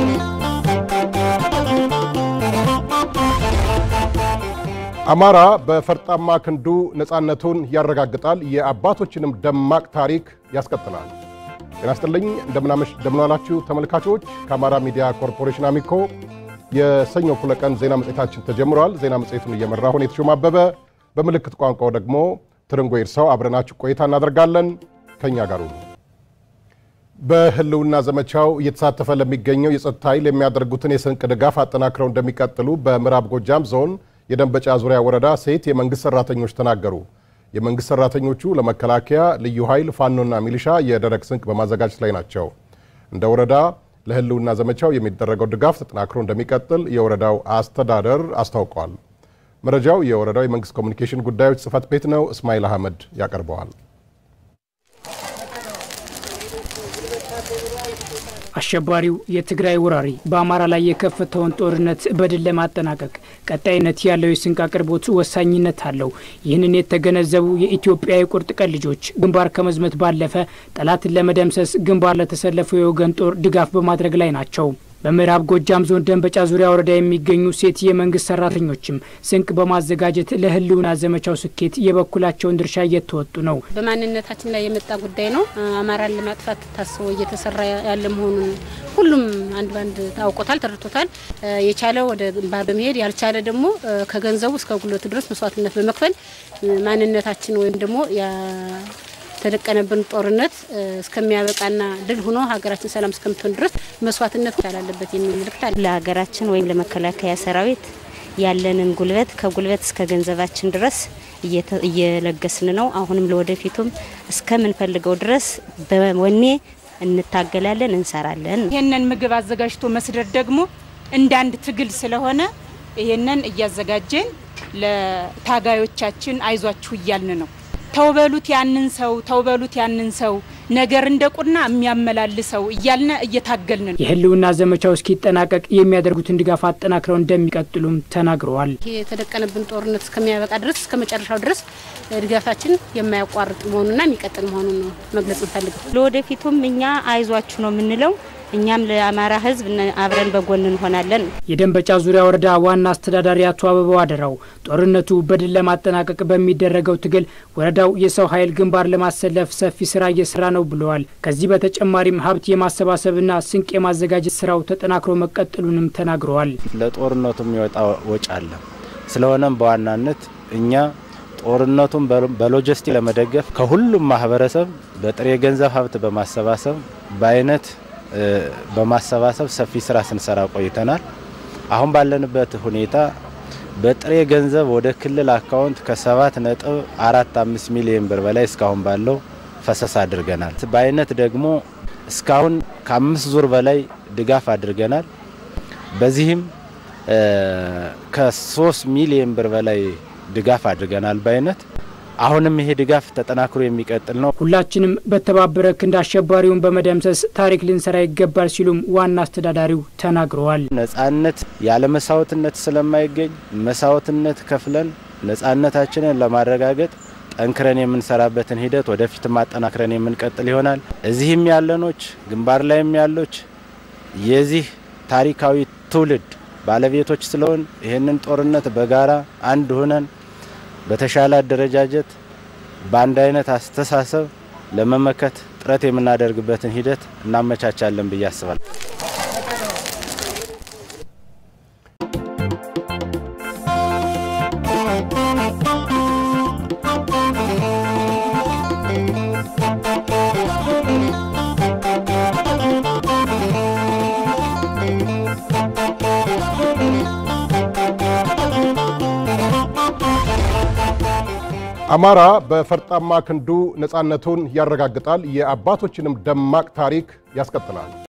አማራ በፈርጣማ ክንዱ ነፃነቱን ያረጋግጣል፣ የአባቶችንም ደማቅ ታሪክ ያስቀጥላል። ጤና ይስጥልኝ፣ እንደምናላችሁ ተመልካቾች። ከአማራ ሚዲያ ኮርፖሬሽን አሚኮ የሰኞ እኩለ ቀን ዜና መጽሔታችን ተጀምሯል። ዜና መጽሔቱን እየመራ ሆን የተሾመ አበበ፣ በምልክት ቋንቋው ደግሞ ትርንጎ ይርሰው አብረናችሁ ቆይታ እናደርጋለን። ከእኛ ጋር ሁኑ። በህልውና ዘመቻው እየተሳተፈ ለሚገኘው የጸጥታ ኃይል የሚያደርጉትን የስንቅ ድጋፍ አጠናክረው እንደሚቀጥሉ በምዕራብ ጎጃም ዞን የደንበጫ ዙሪያ ወረዳ ሴት የመንግስት ሰራተኞች ተናገሩ። የመንግስት ሰራተኞቹ ለመከላከያ ልዩ ኃይል ፋኖና ሚሊሻ የደረቅ ስንቅ በማዘጋጀት ላይ ናቸው። እንደ ወረዳ ለህልውና ዘመቻው የሚደረገው ድጋፍ ተጠናክሮ እንደሚቀጥል የወረዳው አስተዳደር አስታውቋል። መረጃው የወረዳው የመንግስት ኮሚኒኬሽን ጉዳዮች ጽህፈት ቤት ነው። እስማኤል አህመድ ያቀርበዋል። አሸባሪው የትግራይ ወራሪ በአማራ ላይ የከፈተውን ጦርነት በድል ለማጠናቀቅ ቀጣይነት ያለው የስንቅ አቅርቦት ወሳኝነት አለው። ይህንን የተገነዘቡ የኢትዮጵያ የቁርጥ ቀን ልጆች ግንባር ከመዝመት ባለፈ ጠላትን ለመደምሰስ ግንባር ለተሰለፈው የወገን ጦር ድጋፍ በማድረግ ላይ ናቸው። በምዕራብ ጎጃም ዞን ደንበጫ ዙሪያ ወረዳ የሚገኙ ሴት የመንግስት ሰራተኞችም ስንቅ በማዘጋጀት ለህልውና ዘመቻው ስኬት የበኩላቸውን ድርሻ እየተወጡ ነው። በማንነታችን ላይ የመጣ ጉዳይ ነው። አማራን ለማጥፋት ታስቦ እየተሰራ ያለ መሆኑን ሁሉም አንድ ባንድ ታውቆታል፣ ተረድቶታል። የቻለ ወደ ግንባር በመሄድ ያልቻለ ደግሞ ከገንዘቡ እስከ ጉልበቱ ድረስ መስዋዕትነት በመክፈል ማንነታችን ወይም ደግሞ የተደቀነብን ጦርነት እስከሚያበቃና ድል ሆኖ ሀገራችን ሰላም እስከምትሆን ድረስ መስዋዕትነት ይቻላለበት የሚል ምልክት አለ። ለሀገራችን ወይም ለመከላከያ ሰራዊት ያለንን ጉልበት ከጉልበት እስከ ገንዘባችን ድረስ እየለገስን ነው። አሁንም ለወደፊቱም እስከምንፈልገው ድረስ በወኔ እንታገላለን፣ እንሰራለን። ይህንን ምግብ አዘጋጅቶ መስደድ ደግሞ እንደ አንድ ትግል ስለሆነ ይህንን እያዘጋጀን ለታጋዮቻችን አይዟችሁ እያልን ነው ተውበሉት ያንን ሰው ተውበሉት ያንን ሰው ነገር እንደ ቁና የሚያመላልሰው እያልን እየታገልን ነው። የህልውና ዘመቻው እስኪጠናቀቅ የሚያደርጉትን ድጋፍ አጠናክረው እንደሚቀጥሉም ተናግረዋል። ይሄ የተደቀነብን ጦርነት እስከሚያበቃ ድረስ እስከ መጨረሻው ድረስ ድጋፋችን የማያቋርጥ መሆኑና የሚቀጥል መሆኑን ነው መግለጽ እንፈልገው። ለወደፊቱም እኛ አይዟችሁ ነው የምንለው። እኛም ለአማራ ህዝብ አብረን በጎን እንሆናለን። የደንበጫ ዙሪያ ወረዳ ዋና አስተዳዳሪ አቶ አበባው አደራው ጦርነቱ በድል ለማጠናቀቅ በሚደረገው ትግል ወረዳው የሰው ኃይል ግንባር ለማሰለፍ ሰፊ ስራ እየሰራ ነው ብለዋል። ከዚህ በተጨማሪም ሀብት የማሰባሰብና ስንቅ የማዘጋጀት ስራው ተጠናክሮ መቀጠሉንም ተናግረዋል። ለጦርነቱ የሚወጣ ወጪ አለ። ስለሆነም በዋናነት እኛ ጦርነቱን በሎጂስቲክ ለመደገፍ ከሁሉም ማህበረሰብ በጥሬ ገንዘብ ሀብት በማሰባሰብ በአይነት በማሰባሰብ ሰፊ ስራ ስንሰራ ቆይተናል። አሁን ባለንበት ሁኔታ በጥሬ ገንዘብ ወደ ክልል አካውንት ከሰባት ነጥብ አራት አምስት ሚሊዮን ብር በላይ እስካሁን ባለው ፈሰስ አድርገናል። በአይነት ደግሞ እስካሁን ከአምስት ዙር በላይ ድጋፍ አድርገናል። በዚህም ከሶስት ሚሊዮን ብር በላይ ድጋፍ አድርገናል በአይነት አሁንም ይሄ ድጋፍ ተጠናክሮ የሚቀጥል ነው። ሁላችንም በተባበረ ክንድ አሸባሪውን በመደምሰስ ታሪክ ልንሰራ ይገባል ሲሉም ዋና አስተዳዳሪው ተናግረዋል። ነጻነት ያለ መስዋዕትነት ስለማይገኝ መስዋዕትነት ከፍለን ነጻነታችንን ለማረጋገጥ ጠንክረን የምንሰራበትን ሂደት ወደፊት ማጠናክረን የምንቀጥል ይሆናል። እዚህም ያለኖች ግንባር ላይም ያሎች የዚህ ታሪካዊ ትውልድ ባለቤቶች ስለሆን ይህንን ጦርነት በጋራ አንድ ሆነን በተሻለ አደረጃጀት በአንድ አይነት አስተሳሰብ ለመመከት ጥረት የምናደርግበትን ሂደት እናመቻቻለን ብዬ አስባለሁ። አማራ በፈርጣማ ክንዱ ነፃነቱን ያረጋግጣል፣ የአባቶችንም ደማቅ ታሪክ ያስቀጥላል።